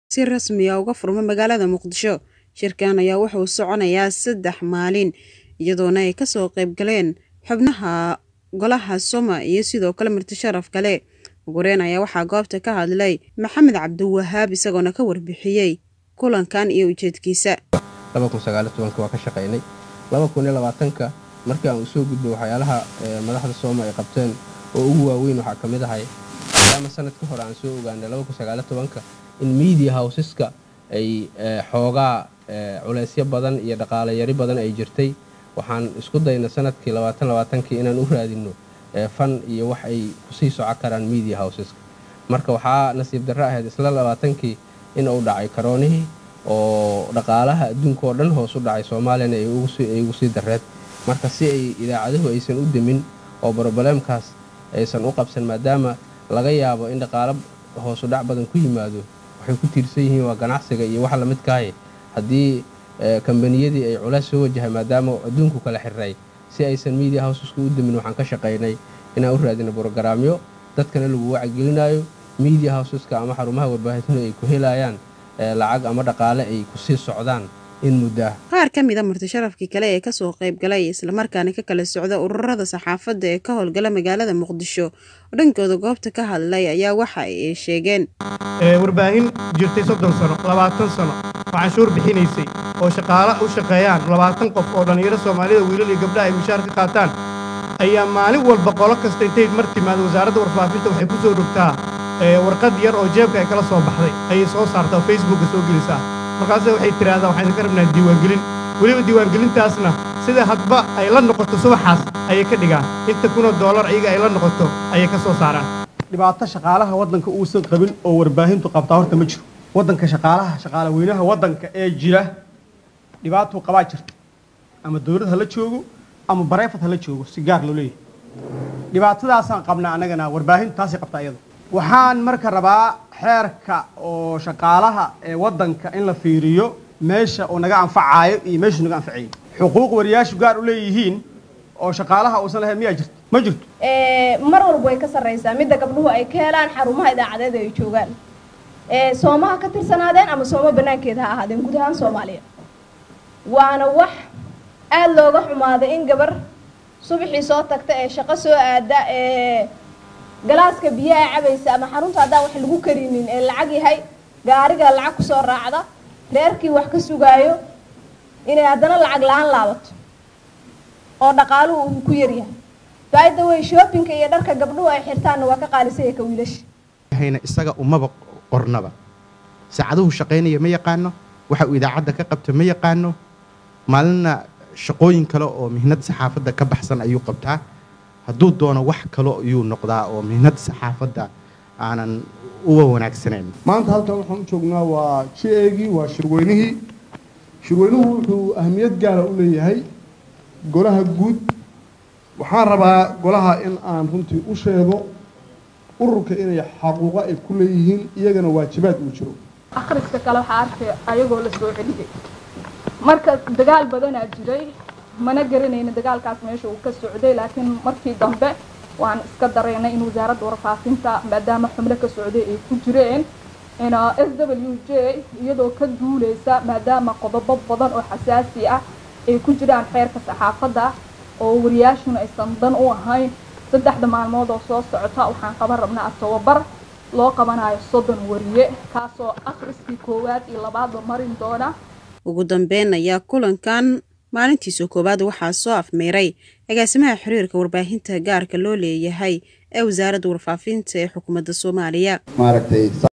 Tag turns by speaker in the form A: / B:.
A: si rasmi ah uga furma magaalada muqdisho shirkan ayaa wuxuu soconayaa saddex maalin iyadoona ay kasoo qayb galeen xubnaha golaha soma iyo sidoo kale marti sharaf kale ugureyn ayaa waxaa goobta ka hadlay maxamed cabdiwahaab isagoona ka warbixiyey kulankan iyo ujeedkiisa
B: waa ka shaqaynay ka markii aan usoo gudbay waxyaalaha madaxda sooma ay qabteen oo ugu waaweyn waxaa ka mid ahay maadaama sanad ka hore aan soo ogaanay ka in media houseska ay xoogaa culeysyo badan iyo dhaqaale yari badan ay jirtay waxaan isku dayna sanadkii kii inaan u raadinno fan iyo wax ay kusii soco karaan media houseska marka waxaa nasiib darro ahayd isla labaatankii in uu dhacay karoonihii oo dhaqaalaha adduunka oo dhan hoos u dhacay soomaaliyana ay ugu sii dareed marka si ay idaacaduhu aysan u demin oo brobleemkaas aysan u qabsan maadaama laga yaabo in dhaqaalo hoosu dhac badan ku yimaado waxay ku tiirsan yihiin waa ganacsiga iyo wax lamidkaaye haddii kambaniyadii ay culays soo wajahay maadaama adduunku kala xirray si aysan media houseska u demin waxaan ka shaqaynay inaan u raadino brogaraamyo dadkana lagu wacyigelinayo media houseska ama xarumaha warbaahintu ay ku helayaan lacag ama dhaqaale ay kusii socdaan in muddo ah
A: qaar ka mid a marti sharafkii kale ee kasoo qayb galay islamarkaana ka kala socda ururada saxaafadda ee ka howlgala magaalada muqdisho oo dhankooda goobta ka hadlay ayaa waxa ay sheegeen
C: warbaahin jirtay soddon sano labaatan sano oo canshuur bixinaysay oo shaqaale u shaqeeyaan labaatan qof oo dhallinyaro soomaalida wiilal iyo gabdhaha ay mushaar ka qaataan ayaa maalin walba qolo kasta intay mar timaado wasaaradda warfaafinta waxay ku soo dhogtaa warqad yar oo jeebka ay kala soo baxday ayay soo saartaa oo facebookka soo gelisaa markaase waxay tidhaahdaa waxaan idinka rabnaa diiwaangelin weliba diiwaangelintaasna sida hadba ay la noqoto subaxaas ayay ka dhigaan inta kunoo doolar iyaga ay la noqoto ayay ka soo saaraan
D: dhibaato shaqaalaha waddanka uusan qabin oo warbaahintu qabtaa horta ma jiro waddanka shaqaalaha shaqaala weynaha waddanka ee jira dhibaatuu qabaa jirta ama dowlad ha la joogo ama bareefad ha la joogo si gaar loo leeyahay dhibaatadaasaan qabnaa annagana warbaahintu taasay qabtaa iyada waxaan marka rabaa xeerka oo shaqaalaha ee waddanka in la fiiriyo meesha uu naga anfacaayo iyo meeshuu naga anfacayo xuquuq wariyaashu gaar u leeyihiin oo shaqaalaha uusan lahayn miyaa jirto ma jirto
E: mar walba way ka sarraysaa midda gabdhuhu ay ka helaan xarumaha idaacadeed ay joogaan soomaha ka tirsanaadeen ama sooma banaankeeda ha ahaadeen guud ahaan soomaaliya waana wax aada looga xumaaday in gabar subaxii soo tagta ee shaqo soo aada ee galaaska biyaha cabaysa ama xarunta haddaan wax lagu karinin ee lacag yahay gaariga lacag kusoo raacda reerkii wax ka sugaayo inay haddana lacag la-aan laabato oo dhaqaaluhu uu ku yaryahay faida wey shoppingka iyo dharka gabdhuhu ay xirtaanna waa ka qaalisaya ka wiilasha
F: hayna isaga umaba qornaba saacaduhu shaqaynaya ma yaqaano waxa uu idaacadda ka qabta ma yaqaano maalinna shaqooyin kale oo mihnad saxaafadda ka baxsan ayuu qabtaa hadduu doono wax kale ayuu noqdaa oo mihnad saxaafadda aanan uga wanaagsanayn
G: maanta halkan waxaan u joognaa waa ji eegii waa shirweynihii shirweynuhu wuxuu ahmiyad gaara u leeyahay golaha guud waxaan rabaa golaha in aan runtii u sheego ururka inay xaquuqo ay ku leeyihiin iyagana waajibaad uu jiro
H: akhriska kale waxaa arkay ayagoo la soo celiyay marka dagaal badanaa jiray mana garanayna dagaalkaas meesha uu ka socday laakiin markii dambe waan iska dareynay in wasaaradda warfaafinta maadaama xubno ka socday ay ku jireen s w j iyadoo ka duuleysa maadaama qodobo badan oo xasaasi ah ay ku jiraan xeerka saxaafadda oo wariyaashuna aysan dan u ahayn saddexda maalmood oo soo socota waxaan qaban rabnaa tababar loo qabanayo soddon wariye kaasoo akhriskii koowaad iyo labaadba marin doona
A: ugu dambeyn ayaa kulankan maalintiisa koowaad waxaa soo afmeeray agaasimaha xiriirka warbaahinta gaarka loo leeyahay ee wasaaradda warfaafinta ee xukuumadda soomaaliya